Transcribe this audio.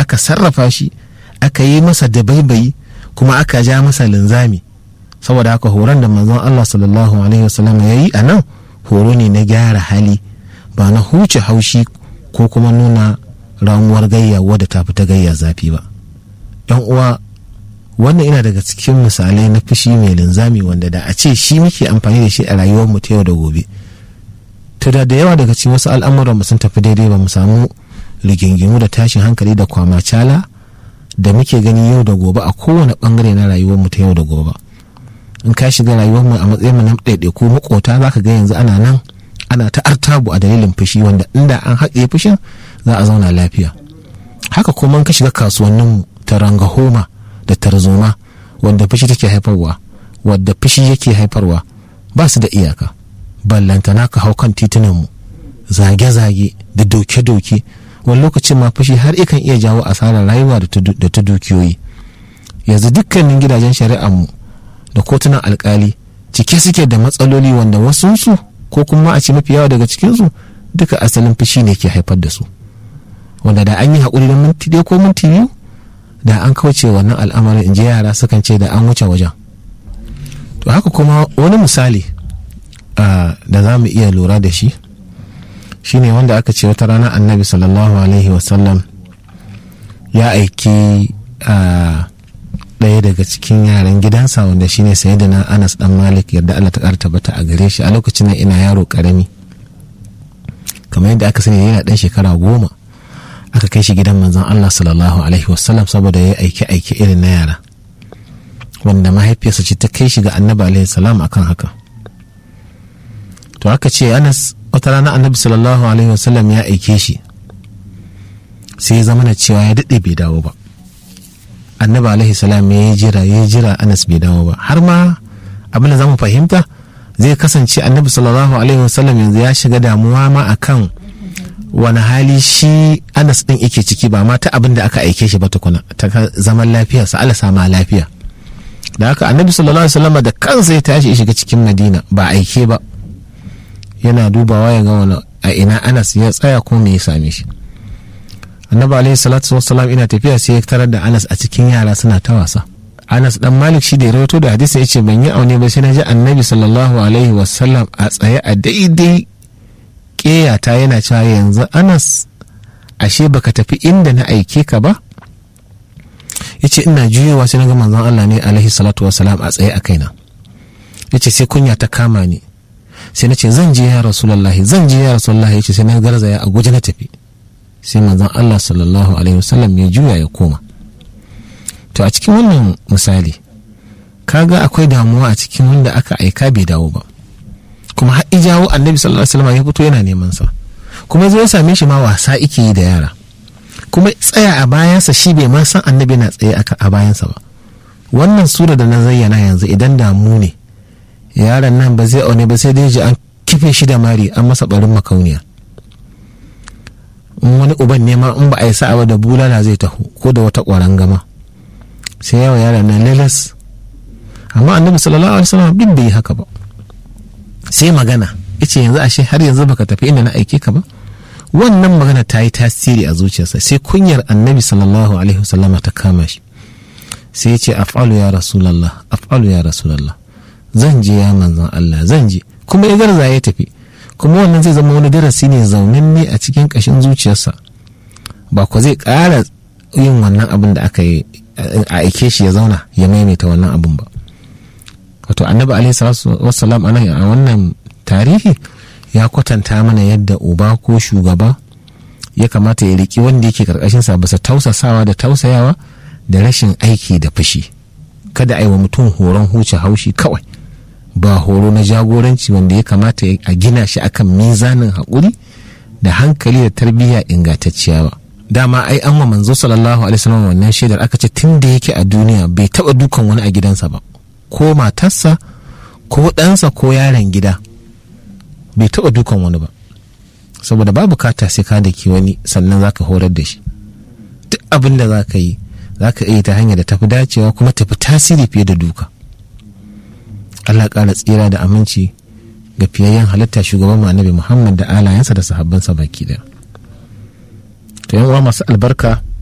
aka sarrafa shi aka yi masa dabaibayi kuma aka ja masa linzami saboda haka horon da manzon Allah sallallahu alaihi wasallam ya yi a nan horo ne na gyara hali ba na huce haushi ko kuma nuna ramuwar gayya wadda ta fita gayya zafi ba yan uwa wannan ina daga cikin misalai na fushi mai linzami wanda da a ce shi muke amfani da shi a rayuwar mu ta yau da gobe to da da yawa daga cikin wasu al'amuran mu sun tafi daidai ba mu samu rigingimu da tashin hankali da kwamacala da muke gani yau da gobe a kowane bangare na rayuwar mu ta yau da gobe in ka shiga rayuwar mu a matsayin mu na ɗaiɗaiku makota zaka ga yanzu ana nan ana ta artabu a dalilin fushi wanda inda an haƙe fushin za a zauna lafiya haka kuma ka shiga kasuwannin mu ta rangahoma da tarzoma wanda fushi take haifarwa wadda fushi yake haifarwa ba su da iyaka ballantana ka hau kan titunan mu zage-zage da doke-doke wani lokacin ma fushi har ikan iya jawo asarar rayuwa da ta dukiyoyi yanzu dukkanin gidajen shari'ar mu da kotunan alkali cike suke da matsaloli wanda wasunsu ko kuma a ce mafi yawa daga cikinsu duka asalin fushi ne ke haifar da su wanda da an yi haƙuri da minti ɗaya ko minti biyu da an kauce wannan al'amarin in ji yara sukan ce da an wuce wajen to haka kuma wani misali da za mu iya lura da shi shine wanda aka ce wata rana annabi sallallahu alaihi wasallam ya aiki ɗaya daga cikin yaran gidansa wanda shine sayyidina anas dan malik yadda allah ta ƙara tabbata a gare shi a lokacin nan ina yaro ƙarami kamar yadda aka sani yana ɗan shekara goma aka kai shi gidan manzon allah sallallahu alaihi wasallam saboda ya aiki aiki irin na yara wanda mahaifiyarsa ce ta kai shi ga annabi alaihi salam akan haka to aka ce anas wata rana annabi sallallahu alaihi wasallam ya aike shi sai ya zama na cewa ya daɗe bai dawo ba annabi alaihi salam ya jira ya jira anas bai dawo ba har ma abin da zamu fahimta zai kasance annabi sallallahu alaihi wasallam yanzu ya shiga damuwa ma akan wani hali shi anas din yake ciki ba ma ta abin da aka aike shi ba tukuna ta zaman lafiya sa Allah sama lafiya da haka annabi sallallahu alaihi wasallam da kansa ya tashi ya shiga cikin madina ba aike ba yana dubawa ya ga wani a ina anas ya tsaya ko me ya same shi annabi alaihi salatu wassalam ina tafiya sai ya tarar da anas a cikin yara suna ta wasa anas dan malik shi da ya rawato da hadisi ya ce ban yi aune ba sai na ji annabi sallallahu alaihi wasallam a tsaye a daidai ƙeyata yana cewa yanzu anas ashe baka tafi inda na aike ka ba ya ce ina juyowa sai na ga manzon allah ne alaihi salatu wassalam a tsaye a kaina ya ce sai kunya ta kama ni sai na ce zan je ya rasulallahi zan je ya rasulallahi ya ce sai na garzaya a guje na tafi sai manzon Allah sallallahu alaihi wasallam ya juya ya koma to a cikin wannan misali kaga akwai damuwa a cikin wanda aka aika bai dawo ba kuma har jawo annabi sallallahu alaihi wasallam ya fito yana neman sa kuma zai same shi ma wasa ike yi da yara kuma tsaya a bayansa shi bai ma san annabi na tsaye a bayansa ba wannan sura da na zayyana yanzu idan damu ne yaron nan ba zai aune ba sai dai ji an kife shi da mari an masa barin makauniya in wani uban nema in ba a yi sa'a da bulala zai taho ko da wata ƙwaron gama sai yawa yaron nan lalas amma annabi sallallahu alaihi wasallam duk bai yi haka ba sai magana yace yanzu ashe har yanzu baka tafi inda na aike ka ba wannan magana ta yi tasiri a zuciyarsa sai kunyar annabi sallallahu alaihi wasallama ta kama shi sai ya ce af'alu ya rasulallah af'alu ya rasulallah zan je ya manzon Allah zan je kuma ya garza ya tafi kuma wannan zai zama wani darasi ne zaunin ne a cikin kashin zuciyarsa ba ko zai ƙara yin wannan abin da aka yi a aike shi ya zauna ya maimaita wannan abin ba wato annabi alaihi salatu wassalam anan a wannan tarihi ya kwatanta mana yadda uba ko shugaba ya kamata ya riki wanda yake karkashinsa bisa tausasawa da tausayawa da rashin aiki da fushi kada a yi wa mutum horon huce haushi kawai ba horo na jagoranci wanda ya kamata a gina shi akan mizanin haƙuri da hankali da tarbiyya ingantacciya ba dama ai an wa manzo sallallahu alaihi wasallam wannan shaidar aka ce tun da yake a duniya bai taba dukan wani a gidansa ba ko matarsa ko ɗansa ko yaron gida bai taba dukan wani ba saboda ba bukata sai ka daki wani sannan zaka horar da shi duk abin da zaka yi zaka iya ta hanyar da tafi dacewa kuma tafi tasiri fiye da duka Allah ƙara tsira da aminci ga fiyayyen halitta shugaban annabi Muhammad da alayensa da sahabbansa baki daya to yan uwa masu albarka